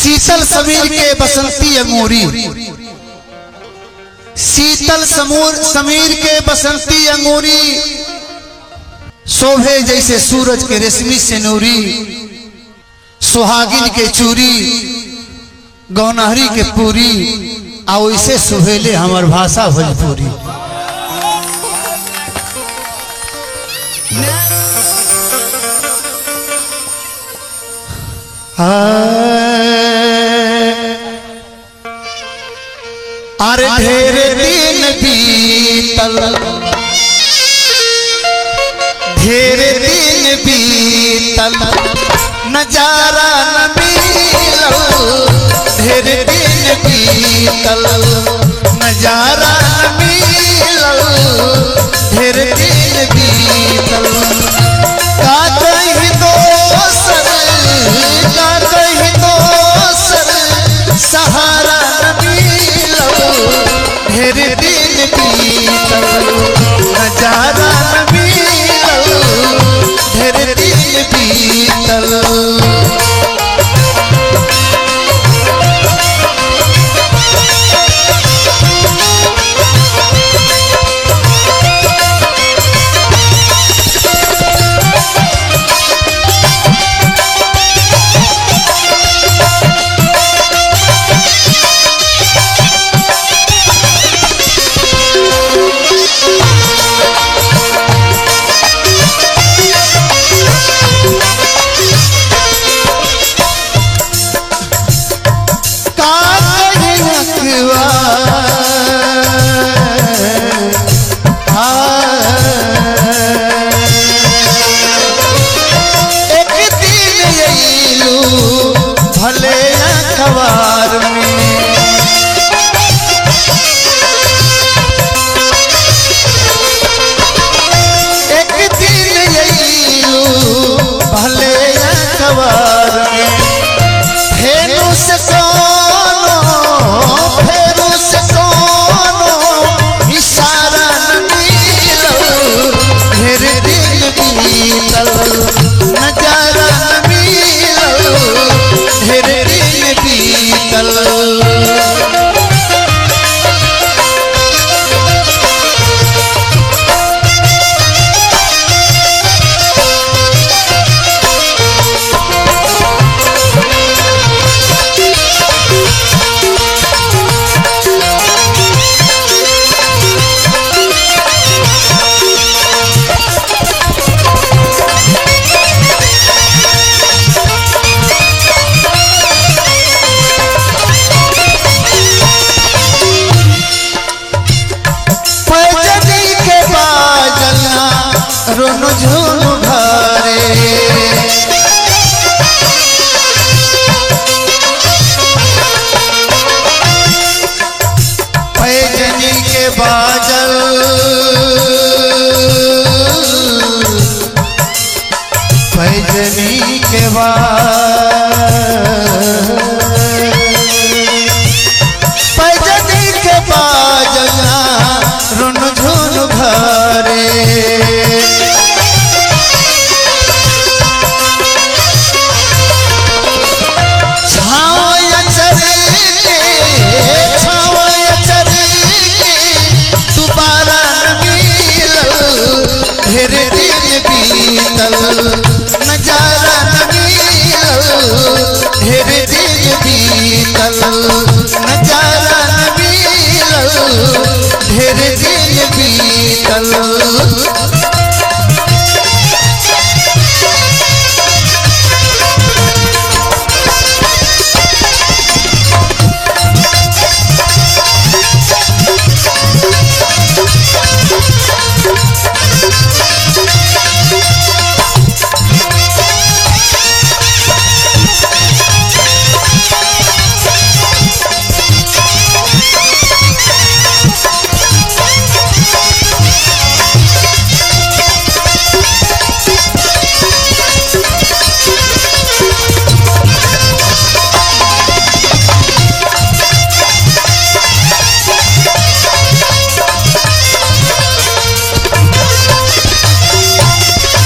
शीतल समीर के बसंती अंगूरी शीतल समूर समीर के बसंती अंगूरी शोभे जैसे सूरज के रेशमी से नूरी सुहागिन के चूरी गौनहरी के पूरी आ वैसे सुहेले हमर भाषा भोजपुरी अरे ढेर दिन बीतल ढेर दिन बीतल नजारा न मिलल ढेर दिन बीतल नजारा न मिलल ढेर दिन बीतल का कहीं दोसर का कहीं दोसर सहारा न मिलल ढेर दिन बीतल नजारा न मिलल ढेर दिन बीतल एक दिन अइलू भले अखबार में एक दिन अइलू भले अखबार में फेरू से कोनो फेरू से कोनो इशारा न मिलल ढेर दिन बीतल नजारा न मिलल ढेर दिन बीतल पैजनी के बाजना रोनु झुनु घरे पैजनी के बाजल पैजनी के बाद पैजनी के बाजना रुन झुन घरे छावया चरी के छावया चरी के दोबारा न मिलल ढेर दिन बीतल नजारा न मिलल ढेर दिन बीतल नजारा न मिलल ढेर दिन बीतल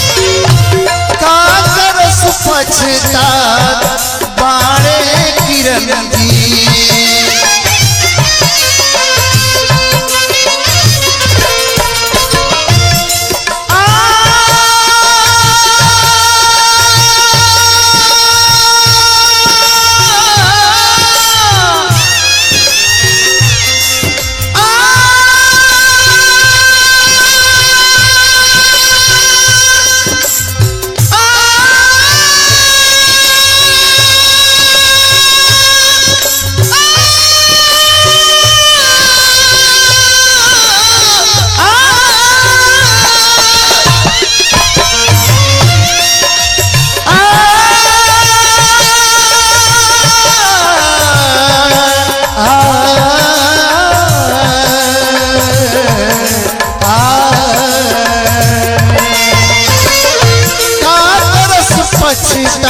पछतात बाड़े किरण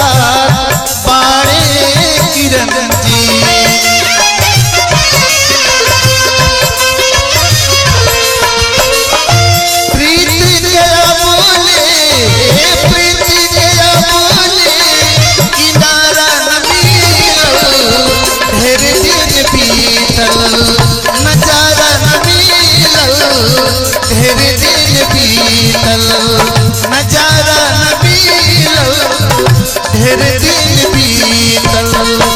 साथ बाड़े किरण जी प्रीति गया बोले प्रीति गया बोले किनारा न मिलल ढेर दिन बीतल नजारा न मिलल ढेर दिन बीतल नजारा न मिलल ढेर दिन बीतल